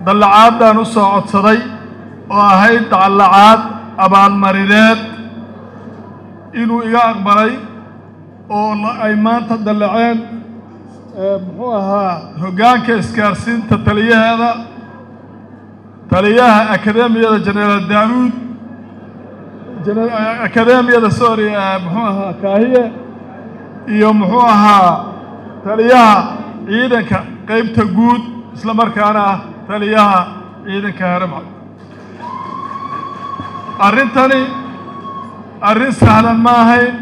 dallacaadaan u soo codsaday oo ahayd dallacaad abaalmarineed inuu iga aqbalay oo ay maanta dallaceen muxuu ahaa hoggaanka isgaarsiinta taliyaheeda taliyaha akademiyada jenaraal daawuud akademiyada sorry muxuu ahaa kaahiye iyo muxuu ahaa taliyaha ciidanka qaybta guud isla markaana ah taliyaha ciidanka haramcad arrintani arrin sahlan ma ahayn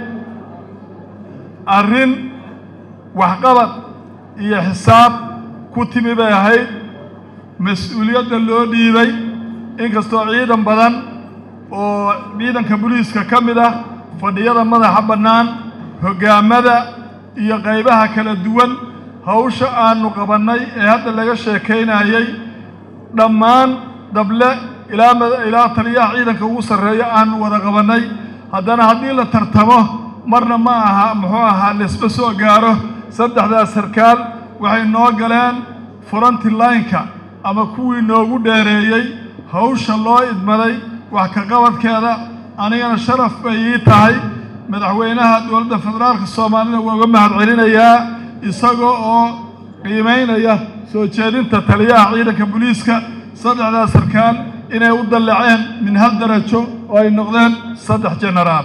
arrin waxqabad iyo xisaab ku timi bay ahayd mas-uuliyadda loo dhiibay inkastoo ciidan badan oo ciidanka booliiska ka mid ah fadhiyada madaxa bannaan hoggaamada iyo qaybaha kala duwan hawsha aanu qabannay ee hadda laga sheekaynayay dhammaan dable ilaa ilaa taliyaha ciidanka ugu sarreeya aanu wada qabannay haddana haddii la tartamo marna ma aha muxuu ahaa laisma soo gaaro saddexdaas sarkaal waxay noo galeen furanti laynka ama kuwii noogu dheereeyey hawsha loo idmaday wax ka qabadkeeda anigana sharaf bay ii tahay madaxweynaha dowladda federaalka soomaalida waa uga mahad celinayaa isagoo oo qiimaynaya soo jeedinta taliyaha ciidanka booliiska saddexdaas sarkaal inay u dallaceen min hal darajo oo ay noqdeen saddex jenaraal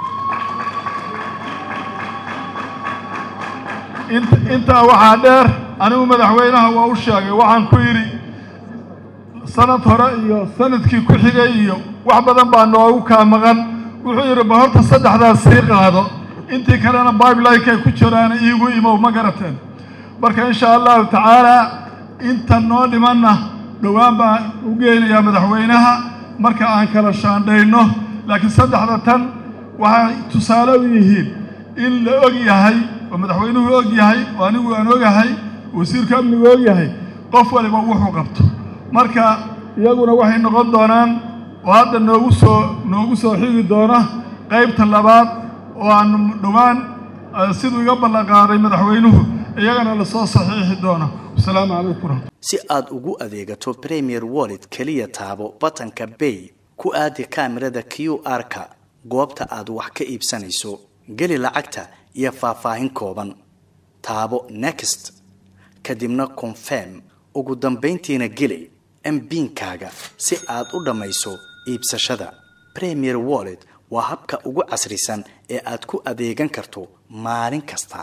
intaa waxaa dheer anigu madaxweynaha waa u sheegay waxaan ku yidhi sanad hore iyo sanadkii ku xigay iyo wax badan baa noogu kaa maqan wuxuu yidhi ba horta saddexdaas sii qaado intii kalena bibelineka ay ku jiraana iigu imow ma garateen marka insha allahu tacaalaa inta noo dhimanna dhowaan baan u geynayaa madaxweynaha marka aan kala shaandhayno laakiin saddexda tan waxay tusaale u yihiin in la og yahay oo madaxweynuhu og yahay oo anigu aan ogahay wasiirka amnigu og yahay qof waliba wuxuu qabto marka iyaguna waxay noqon doonaan oo hadda noogu soo noogu soo xigi doona qaybta labaad oo aanu dhowaan siduu iga ballanqaaday madaxweynuhu iyagana lasoo saxiixi doono wasalaamu calaykum si aad ugu adeegato premier wallet keliya taabo batanka bay ku aadi kaamirada q r-ka goobta aad wax ka iibsanayso geli lacagta iyo faahfaahin kooban taabo next kadibna confirm ugu dambayntiina geli mbiinkaaga si aad u dhammayso iibsashada premier wallet waa habka ugu casrisan ee aad ku adeegan karto maalin kasta